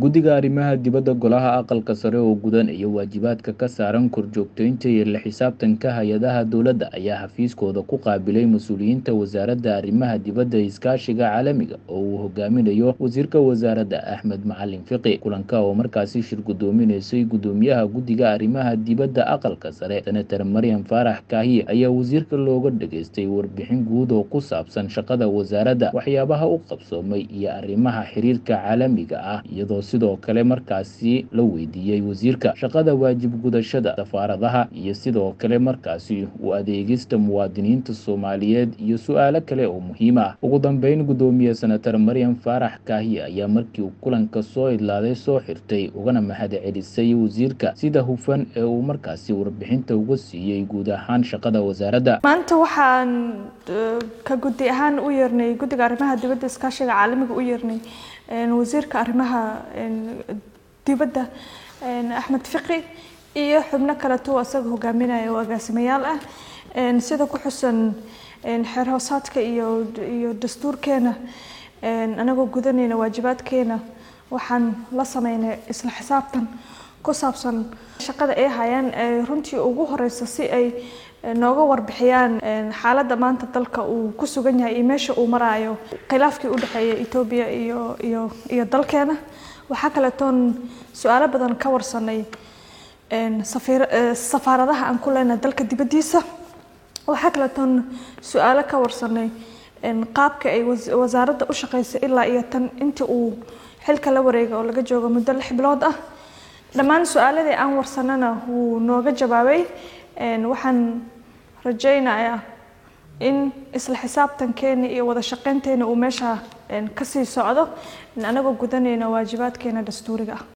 guddiga arrimaha dibadda golaha aqalka sare oo gudanaya waajibaadka ka saaran korjoogteynta iyo la xisaabtanka hay-adaha dowladda ayaa xafiiskooda ku qaabilay mas-uuliyiinta wasaaradda arrimaha dibadda iskaashiga caalamiga oo uu hogaaminayo wasiirka wasaaradda axmed macalin fiqi kulanka oo markaasi shir guddoominaysay guddoomiyaha guddiga arrimaha dibadda aqalka sare senator maryam faarax kaahiye ayaa wasiirka looga dhageystay warbixin guud oo ku saabsan shaqada wasaaradda waxyaabaha u qabsoomay iyo arrimaha xiriirka caalamiga ah iyadoo sidoo kale markaasi la weydiiyey wasiirka shaqada waajib gudashada safaaradaha iyo sidoo kale markaasi u adeegista muwaadiniinta soomaaliyeed iyo su-aalo kale oo muhiim ah ugu dambeyn guddoomiye senator maryam faarax kaahiye ayaa markii uu kulanka soo idlaaday soo xirtay ugana mahad celisay wasiirka sida hufan ee uu markaasi warbixinta uga siiyey guud ahaan shaqada wasaaradda maanta waxaan ka guddi ahaan u yeernay guddiga arrimaha dibadda iskaashiga caalamiga u yeernay wasiirka arrimaha dibadda axmed fiqi iyo xubno kaleto asaga hogaaminaya oo agaasimayaal ah sida ku xusan xeer hoosaadka iyo iyo dastuurkeena anagoo gudanayna waajibaadkeena waxaan la sameynay isla xisaabtan ku saabsan shaqada ay hayaan runtii ugu horeysa si ay nooga warbixiyaan xaaladda maanta dalka uu ku sugan yahay iyo meesha uu maraayo khilaafkii u dhexeeya etoobiya iyo iyo iyo dalkeena waxaa kaletoon su-aalo badan ka warsanay safaaradaha aan ku leenahay dalka dibaddiisa waxaa kaletoon su-aalo ka warsanay qaabka ay wasaaradda u shaqeysay ilaa iyo tan intii uu xilka la wareega oo laga joogo muddo lix bilood ah dhammaan su-aaladii aan warsanana wuu nooga jawaabay waxaan rajaynayaa in isla xisaabtankeena iyo wada shaqeynteena uu meesha kasii socdo anagoo gudanayna waajibaadkeena dastuuriga ah